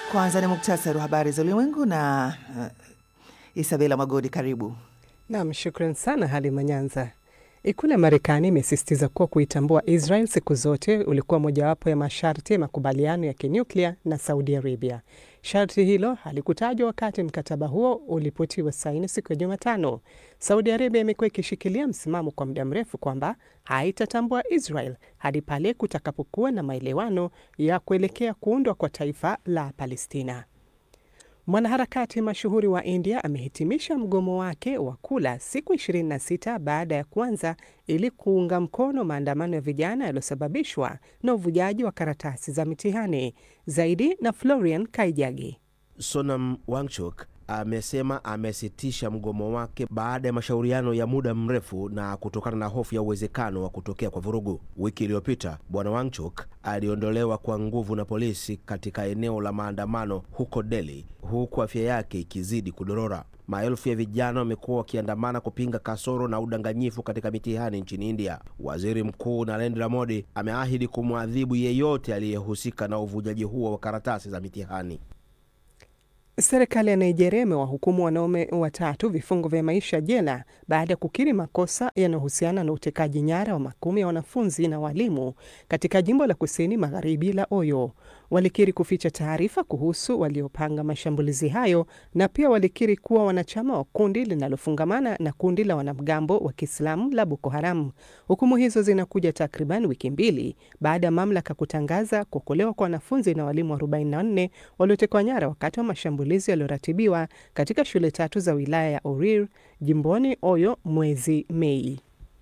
Kwanza ni muktasari wa habari za ulimwengu na uh, Isabela Magodi, karibu. Nam, shukran sana Halima Nyanza. Ikulu ya Marekani imesisitiza kuwa kuitambua Israel siku zote ulikuwa mojawapo ya masharti ya makubaliano ya kinyuklia na Saudi Arabia. Sharti hilo halikutajwa wakati mkataba huo ulipotiwa saini siku ya Jumatano. Saudi Arabia imekuwa ikishikilia msimamo kwa muda mrefu kwamba haitatambua Israel hadi pale kutakapokuwa na maelewano ya kuelekea kuundwa kwa taifa la Palestina. Mwanaharakati mashuhuri wa India amehitimisha mgomo wake wa kula siku 26 baada ya kuanza ili kuunga mkono maandamano ya vijana yaliyosababishwa na uvujaji wa karatasi za mitihani. Zaidi na Florian Kaijagi. Sonam Wangchuk amesema amesitisha mgomo wake baada ya mashauriano ya muda mrefu na kutokana na hofu ya uwezekano wa kutokea kwa vurugu. Wiki iliyopita bwana Wangchuk aliondolewa kwa nguvu na polisi katika eneo la maandamano huko Delhi, huku afya yake ikizidi kudorora. Maelfu ya vijana wamekuwa wakiandamana kupinga kasoro na udanganyifu katika mitihani nchini India. Waziri Mkuu Narendra Modi ameahidi kumwadhibu yeyote aliyehusika na uvujaji huo wa karatasi za mitihani. Serikali ya Nigeria imewahukumu wanaume watatu vifungo vya maisha jela baada ya kukiri makosa yanayohusiana na utekaji nyara wa makumi ya wanafunzi na walimu katika jimbo la kusini magharibi la Oyo. Walikiri kuficha taarifa kuhusu waliopanga mashambulizi hayo na pia walikiri kuwa wanachama wa kundi linalofungamana na kundi la wanamgambo wa Kiislamu la Boko Haram. Hukumu hizo zinakuja takriban wiki mbili baada ya mamlaka kutangaza kuokolewa kwa wanafunzi na walimu 44 waliotekwa nyara wakati wa mashambulizi yaliyoratibiwa katika shule tatu za wilaya ya Orir jimboni Oyo mwezi Mei.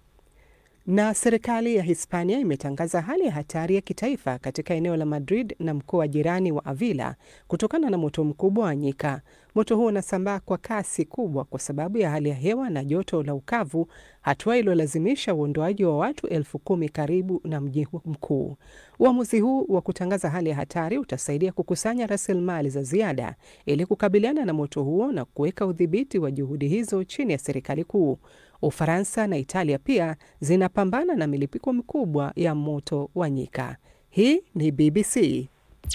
Na serikali ya Hispania imetangaza hali ya hatari ya kitaifa katika eneo la Madrid na mkoa jirani wa Avila kutokana na moto mkubwa wa nyika. Moto huo unasambaa kwa kasi kubwa kwa sababu ya hali ya hewa na joto la ukavu, hatua iliyolazimisha uondoaji wa watu elfu kumi karibu na mji mkuu. Uamuzi huu wa kutangaza hali ya hatari utasaidia kukusanya rasilimali za ziada ili kukabiliana na moto huo na kuweka udhibiti wa juhudi hizo chini ya serikali kuu. Ufaransa na Italia pia zinapambana na milipuko mikubwa ya moto wa nyika. Hii ni BBC.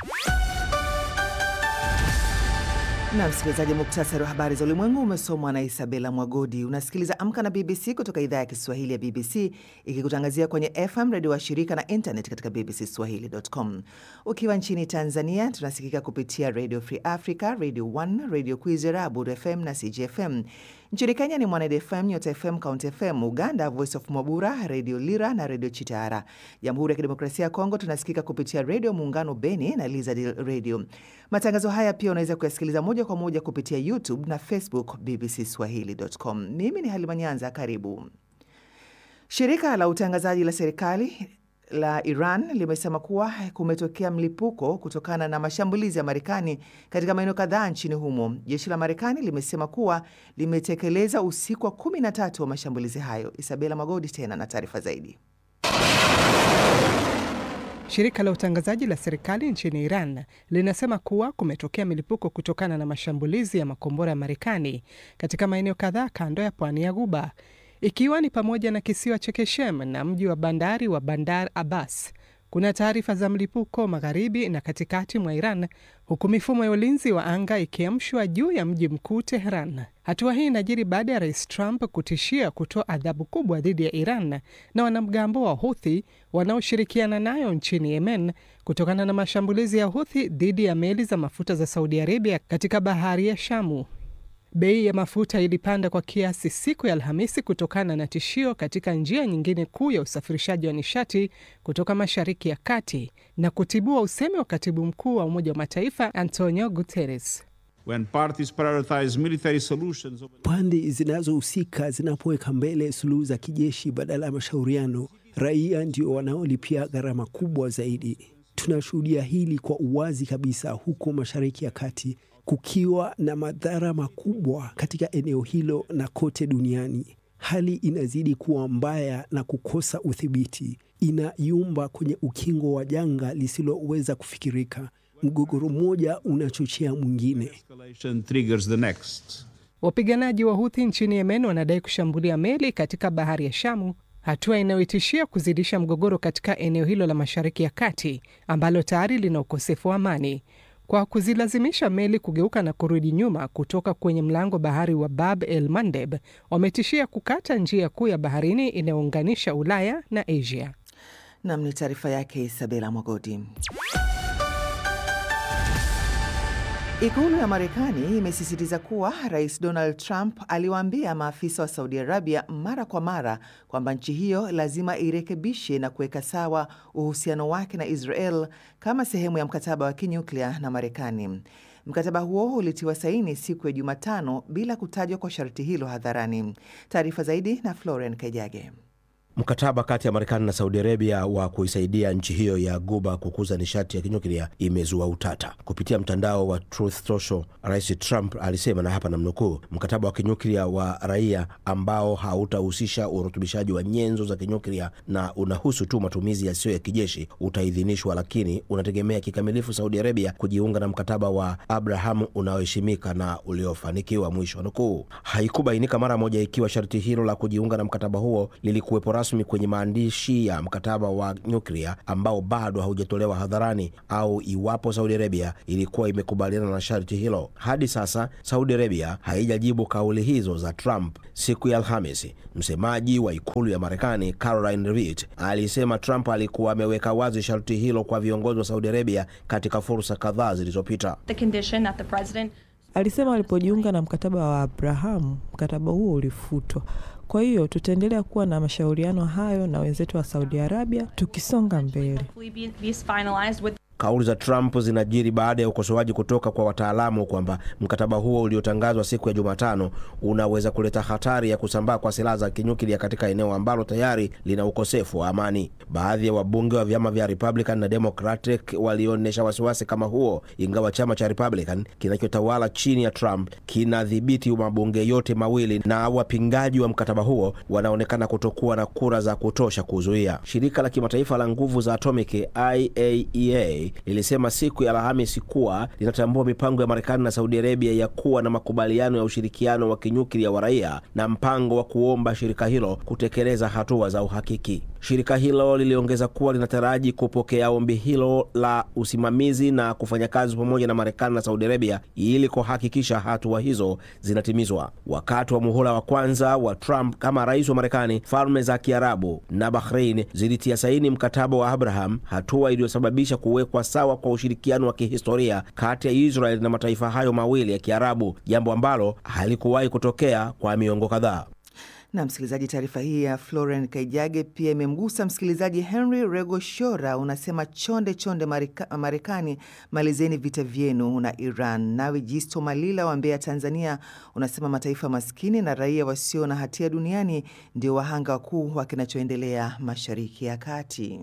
Na msikilizaji, muktasari wa habari za ulimwengu umesomwa na Isabela Mwagodi. Unasikiliza Amka na BBC kutoka idhaa ya Kiswahili ya BBC ikikutangazia kwenye FM redio wa shirika na internet katika bbcswahili.com. Ukiwa nchini Tanzania tunasikika kupitia Radio Free Africa, Radio 1, Radio Kwizera, Abud FM na CGFM. Nchini Kenya ni Mwaned FM, Nyota FM, Count FM. Uganda, Voice of Mwabura, Radio Lira na Radio Chitara. Jamhuri ya Kidemokrasia ya Kongo tunasikika kupitia Redio Muungano Beni na Lizard Radio. Matangazo haya pia unaweza kuyasikiliza moja kwa moja kupitia YouTube na Facebook BBC Swahili.com. Mimi ni Halima Nyanza, karibu. Shirika la utangazaji la serikali la Iran limesema kuwa kumetokea mlipuko kutokana na mashambulizi ya Marekani katika maeneo kadhaa nchini humo. Jeshi la Marekani limesema kuwa limetekeleza usiku wa kumi na tatu wa mashambulizi hayo. Isabela Magodi tena na taarifa zaidi. Shirika la utangazaji la serikali nchini Iran linasema kuwa kumetokea milipuko kutokana na mashambulizi ya makombora ya Marekani katika maeneo kadhaa kando ya pwani ya Ghuba ikiwa ni pamoja na kisiwa cha Keshem na mji wa bandari wa Bandar Abbas. Kuna taarifa za mlipuko magharibi na katikati mwa Iran, huku mifumo ya ulinzi wa anga ikiamshwa juu ya mji mkuu Tehran. Hatua hii inajiri baada ya rais Trump kutishia kutoa adhabu kubwa dhidi ya Iran na wanamgambo wa Huthi wanaoshirikiana nayo nchini Yemen kutokana na mashambulizi ya Huthi dhidi ya meli za mafuta za Saudi Arabia katika bahari ya Shamu. Bei ya mafuta ilipanda kwa kiasi siku ya Alhamisi kutokana na tishio katika njia nyingine kuu ya usafirishaji wa nishati kutoka Mashariki ya Kati na kutibua usemi wa katibu mkuu wa Umoja wa Mataifa Antonio Guterres. When parties prioritize military solutions... pande zinazohusika zinapoweka mbele suluhu za kijeshi badala ya mashauriano, raia ndio wanaolipia gharama kubwa zaidi. Tunashuhudia hili kwa uwazi kabisa huko Mashariki ya Kati kukiwa na madhara makubwa katika eneo hilo na kote duniani. Hali inazidi kuwa mbaya na kukosa udhibiti, inayumba kwenye ukingo wa janga lisiloweza kufikirika. Mgogoro mmoja unachochea mwingine. Wapiganaji wa Huthi nchini Yemen wanadai kushambulia meli katika bahari ya Shamu, hatua inayoitishia kuzidisha mgogoro katika eneo hilo la Mashariki ya Kati ambalo tayari lina ukosefu wa amani. kwa kuzilazimisha meli kugeuka na kurudi nyuma kutoka kwenye mlango bahari wa Bab el Mandeb, wametishia kukata njia kuu ya baharini inayounganisha Ulaya na Asia. Nam ni taarifa yake Isabela Mwagodi. Ikulu ya Marekani imesisitiza kuwa Rais Donald Trump aliwaambia maafisa wa Saudi Arabia mara kwa mara kwamba nchi hiyo lazima irekebishe na kuweka sawa uhusiano wake na Israel kama sehemu ya mkataba wa kinyuklia na Marekani. Mkataba huo ulitiwa saini siku ya Jumatano bila kutajwa kwa sharti hilo hadharani. Taarifa zaidi na Florian Kejage. Mkataba kati ya Marekani na Saudi Arabia wa kuisaidia nchi hiyo ya Guba kukuza nishati ya kinyuklia imezua utata. Kupitia mtandao wa Truth Social, Rais Trump alisema, na hapa namnukuu, mkataba wa kinyuklia wa raia ambao hautahusisha urutubishaji wa nyenzo za kinyuklia na unahusu tu matumizi yasiyo ya kijeshi utaidhinishwa, lakini unategemea kikamilifu Saudi Arabia kujiunga na mkataba wa Abraham unaoheshimika na uliofanikiwa, mwisho wa nukuu. Haikubainika mara moja ikiwa sharti hilo la kujiunga na mkataba huo lilikuwepo rasmi kwenye maandishi ya mkataba wa nyuklia ambao bado haujatolewa hadharani au iwapo Saudi Arabia ilikuwa imekubaliana na sharti hilo. Hadi sasa Saudi Arabia haijajibu kauli hizo za Trump. Siku ya Alhamisi, msemaji wa ikulu ya Marekani Caroline Leavitt alisema Trump alikuwa ameweka wazi sharti hilo kwa viongozi wa Saudi Arabia katika fursa kadhaa zilizopita. Alisema alipojiunga na mkataba wa Abrahamu, mkataba huo ulifutwa. Kwa hiyo tutaendelea kuwa na mashauriano hayo na wenzetu wa Saudi Arabia tukisonga mbele. Kauli za Trump zinajiri baada ya ukosoaji kutoka kwa wataalamu kwamba mkataba huo uliotangazwa siku ya Jumatano unaweza kuleta hatari ya kusambaa kwa silaha za kinyuklia katika eneo ambalo tayari lina ukosefu wa amani. Baadhi ya wabunge wa vyama vya Republican na Democratic walionyesha wasiwasi kama huo, ingawa chama cha Republican kinachotawala chini ya Trump kinadhibiti mabunge yote mawili, na wapingaji wa mkataba huo wanaonekana kutokuwa na kura za kutosha kuzuia. Shirika la kimataifa la nguvu za atomiki IAEA lilisema siku ya Alhamisi kuwa linatambua mipango ya Marekani na Saudi Arabia ya kuwa na makubaliano ya ushirikiano wa kinyuklia wa raia na mpango wa kuomba shirika hilo kutekeleza hatua za uhakiki. Shirika hilo liliongeza kuwa linataraji kupokea ombi hilo la usimamizi na kufanya kazi pamoja na Marekani na Saudi Arabia ili kuhakikisha hatua hizo zinatimizwa. Wakati wa muhula wa kwanza wa Trump kama rais wa Marekani, Falme za Kiarabu na Bahrain zilitia saini mkataba wa Abraham, hatua iliyosababisha kuwekwa sawa kwa ushirikiano wa kihistoria kati ya Israel na mataifa hayo mawili ya Kiarabu, jambo ambalo halikuwahi kutokea kwa miongo kadhaa. Na msikilizaji, taarifa hii ya Floren Kaijage pia imemgusa msikilizaji Henry Rego Shora. Unasema chonde chonde Marika, Marekani, malizeni vita vyenu na Iran. Nawe Jisto Malila wa Mbeya, Tanzania, unasema mataifa maskini na raia wasio na hatia duniani ndio wahanga wakuu wa kinachoendelea Mashariki ya Kati.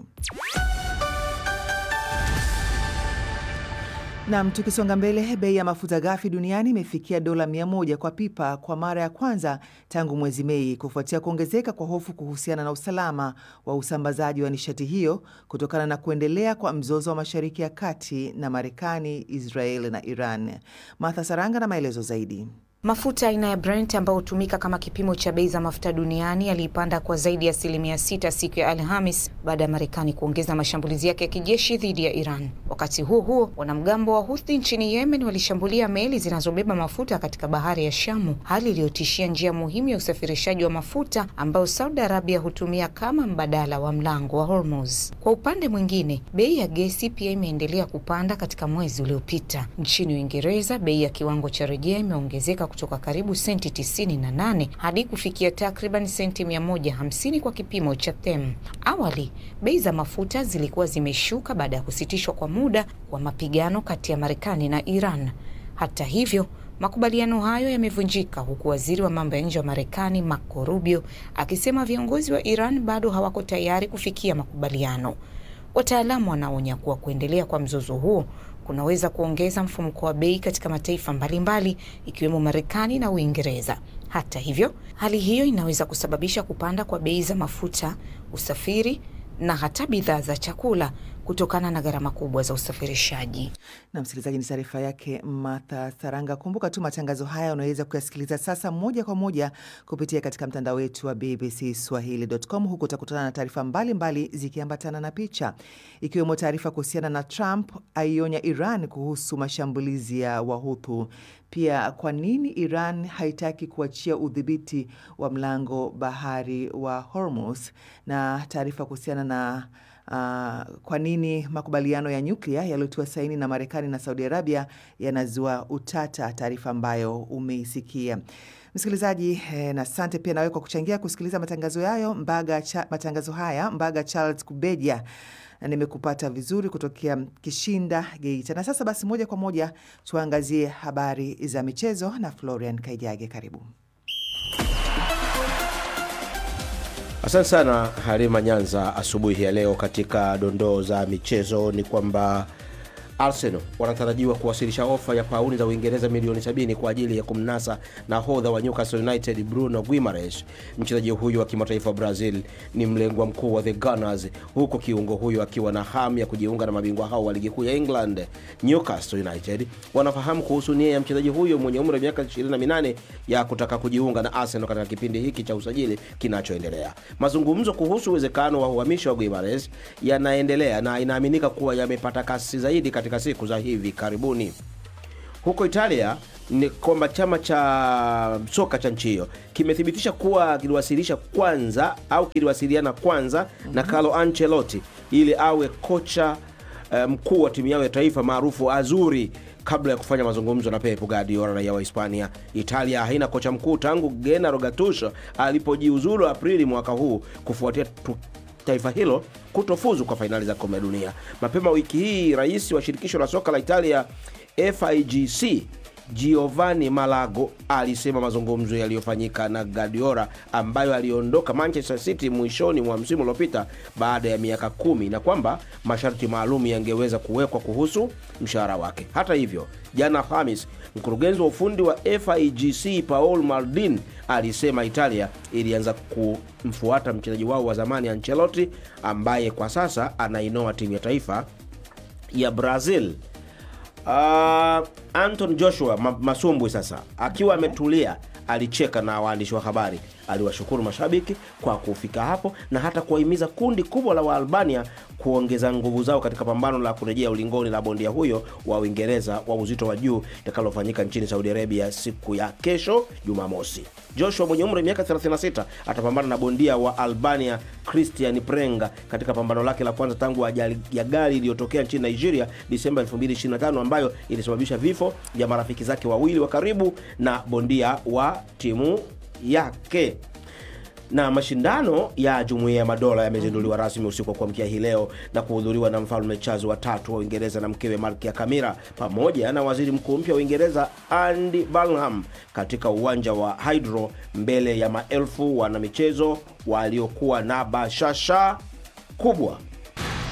Nam, tukisonga mbele, bei ya mafuta ghafi duniani imefikia dola mia moja kwa pipa kwa mara ya kwanza tangu mwezi Mei, kufuatia kuongezeka kwa hofu kuhusiana na usalama wa usambazaji wa nishati hiyo kutokana na kuendelea kwa mzozo wa Mashariki ya Kati na Marekani, Israel na Iran. Martha Saranga na maelezo zaidi. Mafuta aina ya Brent ambayo hutumika kama kipimo cha bei za mafuta duniani yaliipanda kwa zaidi ya asilimia sita siku ya Alhamis baada ya Marekani kuongeza mashambulizi yake ya kijeshi dhidi ya Iran. Wakati huo huo, wanamgambo wa Houthi nchini Yemen walishambulia meli zinazobeba mafuta katika bahari ya Shamu, hali iliyotishia njia muhimu ya usafirishaji wa mafuta ambayo Saudi Arabia hutumia kama mbadala wa mlango wa Hormuz. Kwa upande mwingine, bei ya gesi pia imeendelea kupanda katika mwezi uliopita. Nchini Uingereza, bei ya kiwango cha rejea imeongezeka kutoka karibu senti 98 hadi kufikia takriban senti 150 kwa kipimo cha them. Awali bei za mafuta zilikuwa zimeshuka baada ya kusitishwa kwa muda kwa mapigano kati ya Marekani na Iran. Hata hivyo, makubaliano hayo yamevunjika huku waziri wa mambo ya nje wa Marekani Marco Rubio akisema viongozi wa Iran bado hawako tayari kufikia makubaliano. Wataalamu wanaonya kuwa kuendelea kwa mzozo huo kunaweza kuongeza mfumuko wa bei katika mataifa mbalimbali ikiwemo Marekani na Uingereza. Hata hivyo, hali hiyo inaweza kusababisha kupanda kwa bei za mafuta, usafiri na hata bidhaa za chakula kutokana na gharama kubwa za usafirishaji. Na msikilizaji, ni taarifa yake Martha Saranga. Kumbuka tu matangazo haya unaweza kuyasikiliza sasa moja kwa moja kupitia katika mtandao wetu wa BBC Swahili.com. Huku utakutana na taarifa mbalimbali zikiambatana na picha, ikiwemo taarifa kuhusiana na Trump aionya Iran kuhusu mashambulizi ya Wahuthu. Pia kwa nini Iran haitaki kuachia udhibiti wa mlango bahari wa Hormuz, na taarifa kuhusiana na uh, kwa nini makubaliano ya nyuklia yaliyotiwa saini na Marekani na Saudi Arabia yanazua utata, taarifa ambayo umeisikia msikilizaji. Eh, na asante pia nawe kwa kuchangia kusikiliza matangazo yayo Mbaga cha, matangazo haya Mbaga Charles Kubeja nimekupata vizuri kutokea Kishinda, Geita. Na sasa basi, moja kwa moja tuangazie habari za michezo na Florian Kaijage, karibu. Asante sana Halima Nyanza. Asubuhi ya leo katika dondoo za michezo ni kwamba Arsenal wanatarajiwa kuwasilisha ofa ya pauni za Uingereza milioni 70 kwa ajili ya kumnasa nahodha wa Newcastle United Bruno Guimaraes. Mchezaji huyu wa kimataifa wa Brazil ni mlengwa mkuu wa the Gunners, huku kiungo huyo akiwa na hamu ya kujiunga na mabingwa hao wa ligi kuu ya England. Newcastle United wanafahamu kuhusu nia ya mchezaji huyo mwenye umri wa miaka 28 ya kutaka kujiunga na Arsenal katika kipindi hiki cha usajili kinachoendelea. Mazungumzo kuhusu uwezekano wa uhamisho wa Guimaraes yanaendelea na inaaminika kuwa yamepata kasi zaidi katika siku za hivi karibuni. Huko Italia ni kwamba chama cha soka cha nchi hiyo kimethibitisha kuwa kiliwasilisha kwanza au kiliwasiliana kwanza mm -hmm. na Carlo Ancelotti ili awe kocha mkuu um, wa timu yao ya taifa maarufu Azuri kabla ya kufanya mazungumzo na Pep Guardiola raia wa Hispania. Italia haina kocha mkuu tangu Gennaro Gattuso alipojiuzulu Aprili mwaka huu kufuatia taifa hilo kutofuzu kwa fainali za kombe la dunia. Mapema wiki hii, rais wa shirikisho la soka la Italia FIGC Giovanni Malago alisema mazungumzo yaliyofanyika na Guardiola ambayo aliondoka Manchester City mwishoni mwa msimu uliopita baada ya miaka kumi na kwamba masharti maalum yangeweza kuwekwa kuhusu mshahara wake. Hata hivyo, jana Alhamis, mkurugenzi wa ufundi wa FIGC Paul Maldini alisema Italia ilianza kumfuata mchezaji wao wa zamani Ancelotti ambaye kwa sasa anainoa timu ya taifa ya Brazil. Uh, Anton Joshua Masumbwi sasa akiwa ametulia alicheka na waandishi wa habari, aliwashukuru mashabiki kwa kufika hapo na hata kuwahimiza kundi kubwa la Waalbania kuongeza nguvu zao katika pambano la kurejea ulingoni la bondia huyo wa Uingereza wa uzito wa juu litakalofanyika nchini Saudi Arabia siku ya kesho Jumamosi. Joshua mwenye umri wa miaka 36 atapambana na bondia wa Albania Christian Prenga katika pambano lake la kwanza tangu ajali ya gari iliyotokea nchini Nigeria Disemba 2025 ambayo ilisababisha vifo vya marafiki zake wawili wa karibu na bondia wa timu yake na mashindano ya Jumuiya ya Madola yamezinduliwa rasmi usiku wa kuamkia hii leo na kuhudhuriwa na mfalme Charles watatu wa Uingereza na mkewe Malkia Kamila pamoja na waziri mkuu mpya wa Uingereza Andy Burnham katika uwanja wa Hydro mbele ya maelfu wanamichezo waliokuwa na bashasha kubwa.